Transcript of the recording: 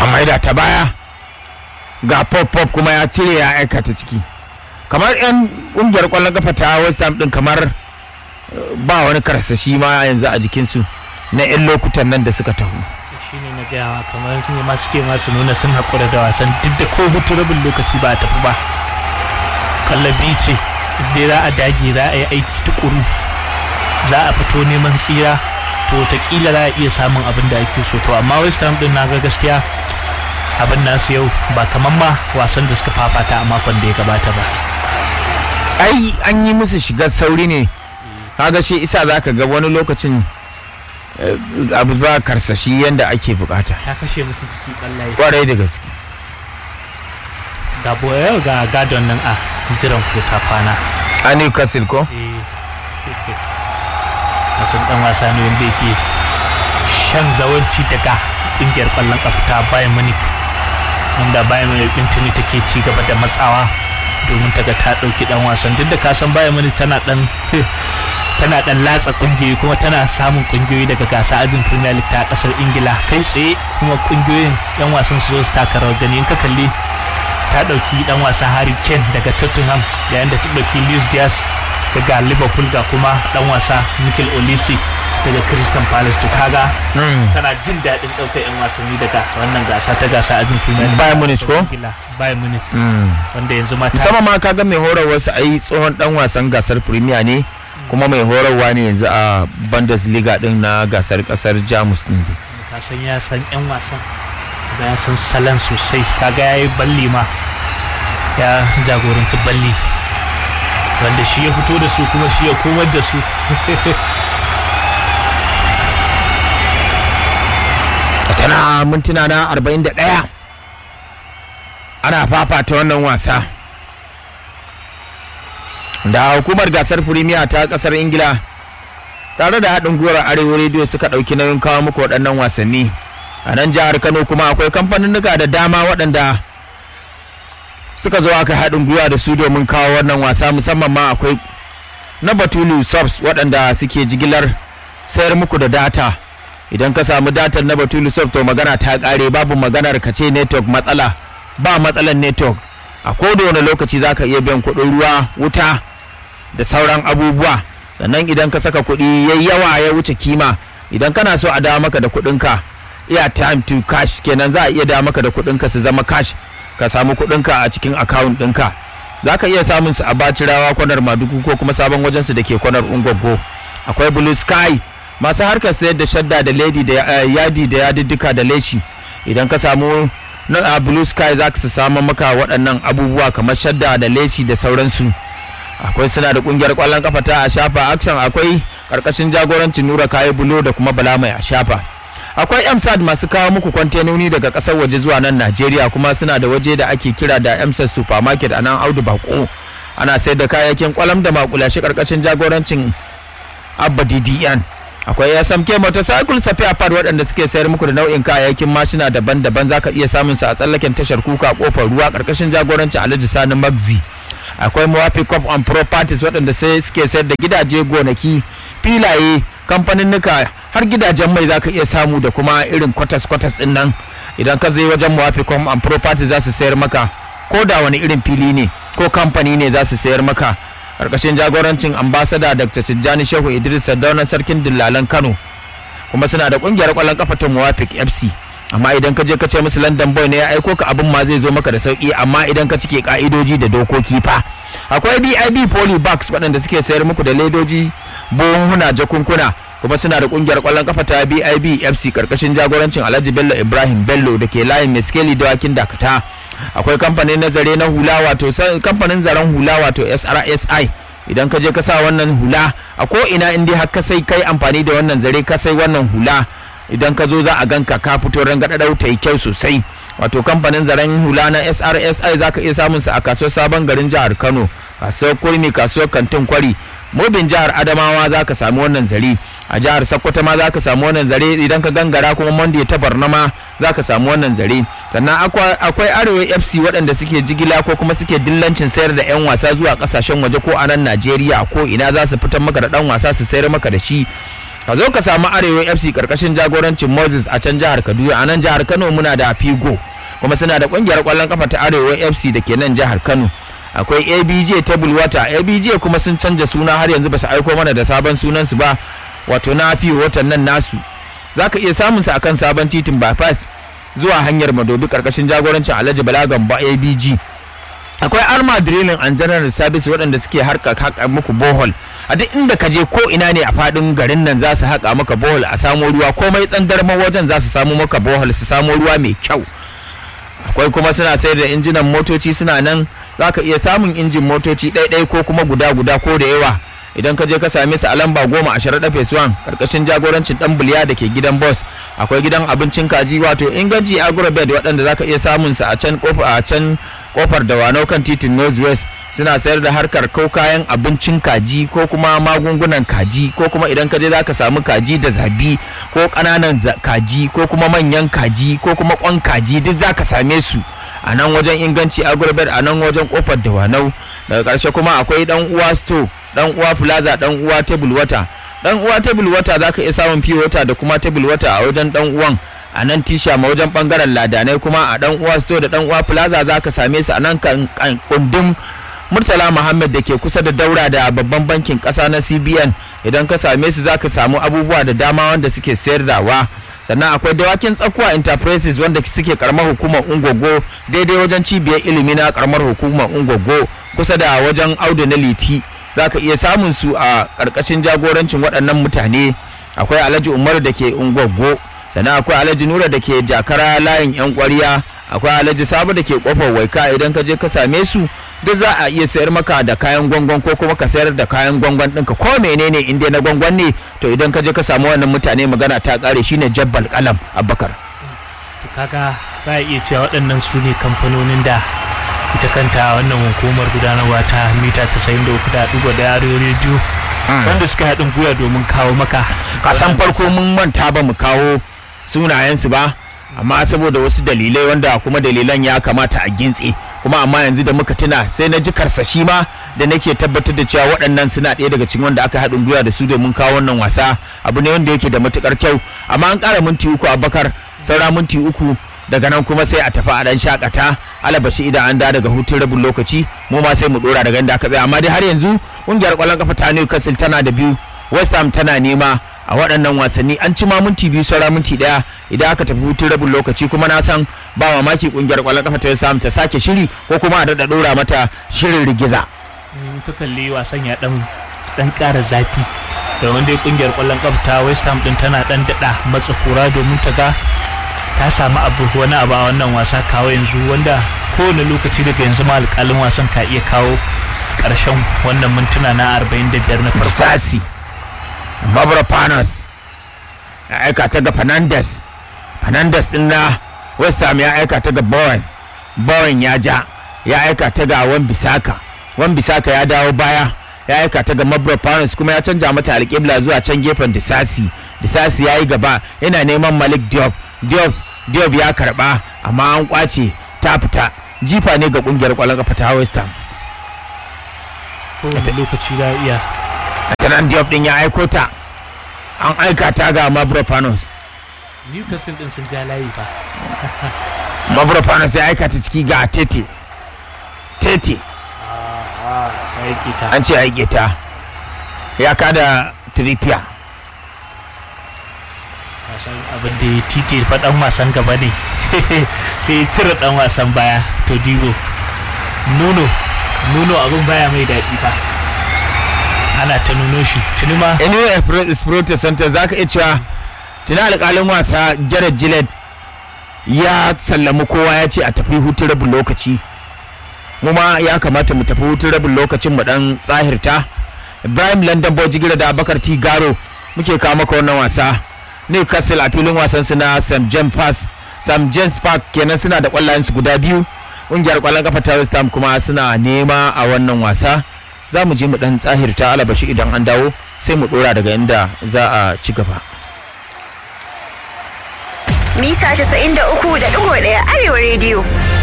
an maida ta baya ga pop pop kuma ya cire ya aika ta ciki kamar yan ƙungiyar ƙwallon kafa ta west ham din kamar eh, ba wani karsashi ma yanzu a jikinsu na 'yan lokutan nan da suka taho shi ne na gaya ma kamar ne ma suke masu nuna sun haƙura da wasan duk da ko hutu rabin lokaci ba a tafi ba kallabi ce dai za a dage za a yi aiki tukuru za a fito neman tsira to taƙila za a iya samun abin da ake so to amma west ham din na ga gaskiya abin nasu yau ba kamar ma wasan da suka fafata a makon da ya gabata ba ai an yi musu shigar sauri ne kaga shi isa za ka ga wani lokacin eh, abu ba karsashi yadda ake bukata ya kashe musu ciki kallaye kwarai da gaske ga boye ga gadon nan a jiran ko ta kwana a newcastle ko wasan dan wasa ne wanda yake shan zawarci daga ƙungiyar ƙwallon ƙafa ta bayan munich wanda bayan munich ɗin tuni take ci gaba da matsawa domin ta ga ta ɗauki ɗan wasan duk da kasan bayan munich tana ɗan tana ɗan latsa ƙungiyoyi kuma tana samun ƙungiyoyi daga gasa ajin premier league ta ƙasar ingila kai tsaye kuma ƙungiyoyin yan wasan su zo su taka rawar gani in ka kalli ta ɗauki ɗan wasa harry kane daga tottenham yayin da ta ɗauki luis diaz daga liverpool ga kuma ɗan wasa mikel olisi daga crystal palace to kaga tana jin daɗin ɗaukar 'yan wasanni daga wannan gasa ta gasa ajin premier League. Bayern Munich ko? Ingila, Bayern Munich wanda yanzu ma ta musamman ma kaga mai horarwa su ai tsohon dan wasan gasar premier ne kuma mai horarwa ne yanzu a bundesliga din na gasar kasar jamus din dai. ka san ya san 'yan wasan da ya san salon sosai kaga ya yi balli ma ya jagoranci balli wanda shi ya fito da su kuma shi ya komar da su tana mintuna na 41 ana fafata wannan wasa da hukumar gasar firimiya ta kasar ingila tare da haɗin gwiwar arewa rediyo suka ɗauki nauyin kawo muku waɗannan wasanni a nan jihar kano kuma akwai kamfaninnika da dama waɗanda suka zo aka haɗin gwiwa da su domin kawo wannan wasa musamman ma akwai na batulu subs waɗanda suke jigilar sayar muku da data idan ka samu datar na batulu soft to magana ta kare babu maganar ka ce network matsala ba matsalar network a wani lokaci za ka iya biyan kuɗin ruwa wuta da sauran abubuwa sannan idan ka saka kuɗi yayi yawa ya wuce kima idan kana so a dawo maka da kuɗinka iya time to cash kenan za a iya dawo maka da kuɗinka su zama cash ka samu kuɗinka a cikin account ɗinka za ka iya samun su a bacirawa kwanar madugu ko kuma sabon wajensu da ke kwanar ungwaggo akwai blue sky masu harkar sayar da shadda da lady da yadi da yadiddika da leshi idan ka samu na blue sky za ka samu maka waɗannan abubuwa kamar shadda da leshi da sauransu akwai suna da ƙungiyar ƙwallon kafa ta a shafa action akwai ƙarƙashin jagorancin nura kayi bulo da kuma bala mai a shafa akwai msad masu kawo muku kwantenoni daga ƙasar waje zuwa nan najeriya kuma suna da waje da ake kira da msad supermarket a nan audu bako ana sayar da kayayyakin kwalam da makulashe ƙarƙashin jagorancin abba ddn akwai smk motorcycle safiya pad waɗanda suke sayar muku da nau'in kayayyakin mashina daban-daban zaka iya samun su a tsallaken tashar kuka kofar ruwa karkashin jagorancin alhaji sani magzi akwai mawafi cop and properties waɗanda sai suke sayar da gidaje gonaki filaye kamfaninnika har gidajen mai zaka iya samu da kuma irin kwatas kwatas din nan idan ka zai wajen mawafi cop and properties za su sayar maka ko da wani irin fili ne ko kamfani ne za su sayar maka karkashin jagorancin ambasada dr tijjani shehu idris sardaunan sarkin dillalan kano kuma suna da kungiyar kwallon kafa ta muwafik fc amma idan ka je ka ce musu london boy ne ya aiko ka abin ma zai zo maka da sauki amma idan ka cike ka'idoji da dokoki fa akwai bib polybags waɗanda suke sayar muku da ledoji buhunhuna jakunkuna kuma suna da kungiyar kwallon kafa ta bib fc karkashin jagorancin alhaji bello ibrahim bello da ke layin meskeli dawakin dakata akwai kamfanin na zare na hula wato kamfanin zaren hula wato srsi idan ka je ka sa wannan hula a ko ina inda har ka sai kai amfani da wannan zare ka sai wannan hula idan ka zo za a ganka ka fito rangadadau ta yi kyau sosai wato kamfanin zaren hula na srsi za ka iya samun su a kasuwar sabon garin jihar kano kasuwar kurmi kasuwar kantin kwari mobin jihar adamawa za ka samu wannan zare a jihar sokoto ma za ka samu wannan zare idan ka gangara kuma monday ta barna ma za ka samu wannan zare sannan akwai arewa fc waɗanda suke jigila ko kuma suke dillancin sayar da 'yan wasa zuwa kasashen waje ko a nan najeriya ko ina za su fitar maka da ɗan wasa su sayar maka da shi ka zo ka samu arewa fc karkashin jagorancin moses a can jihar kaduna a nan jihar kano muna da figo kuma suna da kungiyar kwallon kafa ta arewa fc da ke nan jihar kano akwai abj table water abj kuma sun canja suna har yanzu ba su aiko mana da sabon sunansu ba wato na fi watan nan nasu za ka iya samun su akan sabon titin bypass zuwa hanyar madobi karkashin jagorancin alhaji balagan ba abg akwai arma drilling and general service waɗanda suke harka haƙa muku bohol a duk inda ka je ko ina ne a faɗin garin nan za su haƙa maka bohol a samo ruwa komai tsandarman wajen za su samu maka bohol su samo ruwa mai kyau akwai kuma suna sayar da injinan motoci suna nan za ka iya samun injin motoci ɗaiɗai ko kuma guda guda ko da yawa idan ka je ka same su a lamba goma a sharaɗa phase one karkashin jagorancin ɗan buliya da ke gidan boss akwai gidan abincin kaji wato inganci agrobed waɗanda za ka iya samun su a can a can kofar da wanau kan titin northwest suna sayar da harkar ko kayan abincin kaji ko kuma magungunan kaji ko kuma idan ka je za ka samu kaji da zabi ko ƙananan kaji ko kuma manyan kaji ko kuma ƙwan kaji duk za ka same su a nan wajen inganci agrobed a nan wajen kofar da wanau daga ƙarshe kuma akwai dan uwa store dan uwa plaza dan uwa table water dan uwa table water za ka iya samun pure water da kuma table water a wajen dan uwan a nan tisha ma wajen bangaren ladanai kuma a dan uwa store da dan uwa plaza za ka same su a nan kundin murtala muhammad da ke kusa da daura da babban bankin kasa na cbn idan ka same su za ka samu abubuwa da dama wanda suke sayar da wa sannan akwai dawakin tsakuwa enterprises wanda suke karamar hukumar ungogo daidai wajen cibiyar ilimi na karamar hukumar ungogo kusa da wajen audu na liti za ka iya samun su a karkashin jagorancin waɗannan mutane akwai alhaji umaru da ke ungogo sannan akwai alhaji nura da ke jakara layin yan kwariya akwai alhaji sabu da ke kofar waika idan ka je ka same su duk za a iya sayar maka da kayan gwangwan ko kuma ka sayar da kayan gwangwan ɗinka ko menene in dai na gwangwan ne to idan ka je ka samu wannan mutane magana ta kare shine jabbal kalam abubakar to kaga za a iya cewa waɗannan su ne kamfanonin da ita kanta wannan hukumar gudanarwa ta mita 93.1 da rediyo wanda suka haɗin gwiwa domin kawo maka kasan farko mun manta ba mu kawo sunayensu ba amma saboda wasu dalilai wanda kuma dalilan ya kamata a gintse kuma amma yanzu da muka tuna sai na ji karsashi ma da nake tabbatar da cewa waɗannan suna ɗaya daga cikin wanda aka haɗin gwiwa da su domin kawo wannan wasa abu ne wanda yake da matukar kyau amma an ƙara minti uku a bakar saura minti uku daga nan kuma sai a tafi a dan shakata alabashi idan an da daga hutun rabin lokaci mu ma sai mu dora daga inda aka tsaya amma dai har yanzu kungiyar kwallon kafa ta Newcastle tana da biyu West Ham tana nema a waɗannan wasanni an ci ma minti biyu saura minti ɗaya idan aka tafi hutun rabin lokaci kuma na san ba mamaki kungiyar kwallon kafa ta West Ham ta sake shiri ko kuma a daɗa dora mata shirin rigiza. ka kalli wasan ya dan dan ƙara zafi da wanda kungiyar kwallon kafa ta West Ham din tana dan daɗa matsa kura domin ta ga ta samu abu wani abu a wannan wasa kawo yanzu wanda kowane lokaci daga yanzu ma alƙalin wasan ka iya kawo ƙarshen wannan mintuna na 45 na farko. Sasi, Barbara Panos ya aika ta ga Fernandes, Fernandes din na West Ham ya aika ta ga Bowen, Bowen ya ja, ya aika ta ga Wan Bisaka, Wan Bisaka ya dawo baya. ya aika ta ga Mabra Panos kuma ya canja mata alƙibla zuwa can gefen Disasi. Disasi ya yi gaba yana neman Malik Diop. Diop Diop ya karba amma an kwace ta fita jifa ne ga kungiyar kwallon kafa ta West Ham. Kowane lokaci za iya. Atanan Diop din ya aiko ta an aika ta ga Mabro Panos. Newcastle din sun ja layi fa. Mabro Panos ya aika ta ciki ga Tete. Tete an ce aike ta ya kada Trippier. wasan abin da ya titi fa dan wasan gaba ne sai ya cire dan wasan baya to digo nuno nuno abin baya mai daɗi fa ana ta nuno shi tuni ma anyway espirito center za ka iya cewa tuni alƙalin wasa jared gillett ya sallami kowa ya ce a tafi hutun rabin lokaci mu ma ya kamata mu tafi hutun rabin lokacin mu dan tsahirta ibrahim london bojigira da abakar t garo muke kawo maka wannan wasa newcastle a filin wasan su na st james pass st james park kenan suna da kwallayen su guda biyu ƙungiyar kwallon kafa ta west ham kuma suna nema a wannan wasa za mu je mu dan tsahirta alabashi idan an dawo sai mu dora daga inda za a ci gaba mita 93.1 arewa rediyo